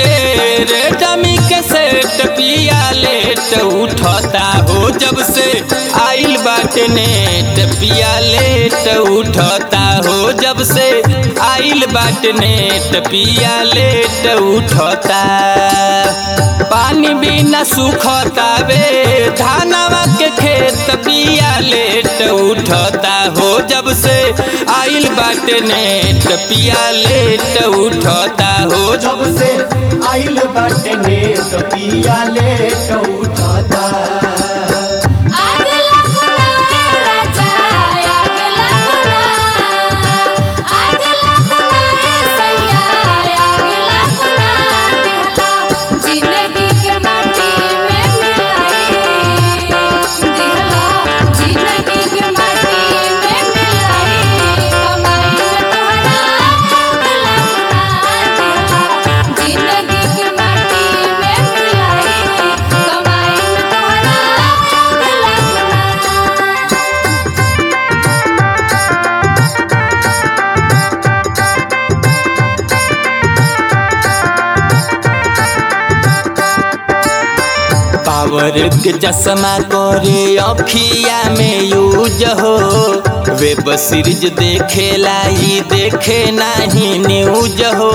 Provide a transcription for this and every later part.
Redmi के set पिया late उठता हो जब से आइल बाटे नेट पिया लेट उठता हो जब से आइल बाटे नेट पिया लेट उठता पानी बिना सुखता वे धानवा के खेत पिया लेट उठता हो जब से आइल बाटे नेट पिया लेट उठता हो जब से आइल बाटे ने तो पिया ले तो उठाता आग लगना राजा आग लगना आग लगना सैया आग लगना दिहला जिंदगी के माटी में मिलाई दिहला जिंदगी के माटी में मिलाई कमाई में तोहरा आग लगना दिहला जिंदगी के माटी में मिलाई कमाई में तोहरा आग लगना पावर के चश्मा करे अखिया में यूज हो वेब सीरीज देखे लाई देखे नहीं न्यूज हो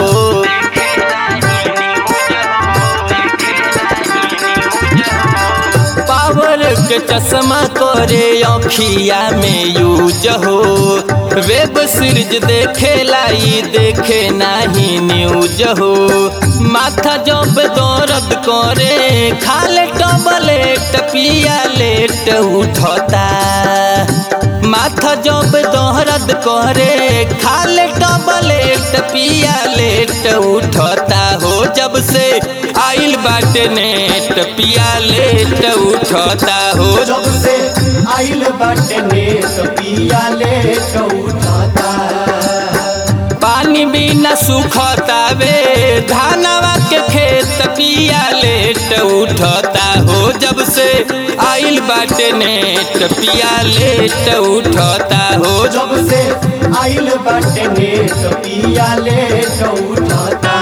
पावर के चश्मा करे अखिया में यूज हो वेब सीरीज देखे लाई देखे नहीं न्यूज हो माथा जब दर्द करे खाले टबलेट पिया लेट उठता माथा जब दर्द करे खाले टबलेट पिया लेट उठता हो जब से आइल बाटे नेट पिया लेट उठता हो जब से आइल बाटे ने तो पिया ले तो उठाता पानी बिना सुखता वे धानवा के खेत पिया लेट उठता हो जब से आइल बाटे नेट पिया लेट उठता हो जब से आइल बाटे ने तो पिया ले तो उठाता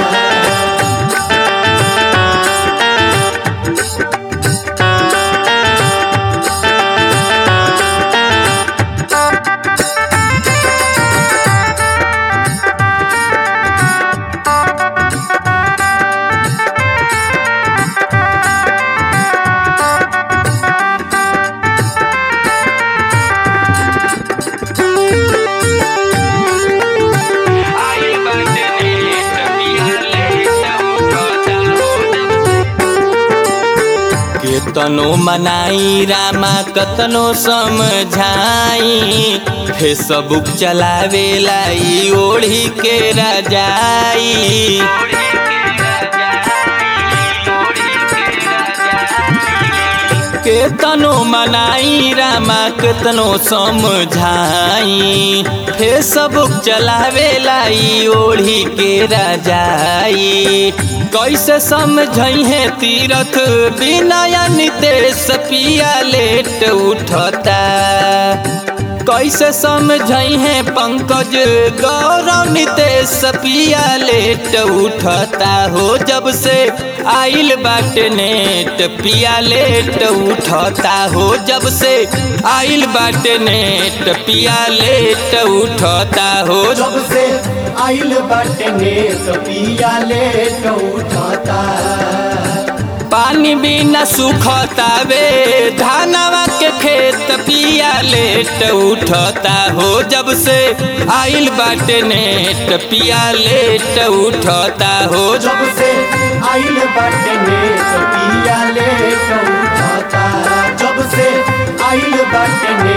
आइल बाटे नेट पिया लेट उठता हो केतनो मनाई रामा कतनो समझाई फेसबुक चलावे लाई ओढ़ी के रजाई केतनो मनाई रामा केतनो समझाई फेसबुक चलावे लाई ओढ़ी के रजाई कैसे समझई है तीरथ बिना नितेश पिया लेट उठता कैसे समझई है पंकज गौरव नितेश पिया लेट उठता हो जब से आइल बाटे नेट पिया लेट उठता हो जब से आइल बाटे नेट पिया लेट उठता हो जब से आइल बाटे ने तो पिया ले तो उठाता पानी बिना सुखता वे धानवा के खेत पिया लेट उठता हो जब से आइल बाटे नेट पिया लेट उठता हो जब से आइल बाटे ने तो पिया ले तो उठाता जब से आइल बाटे ने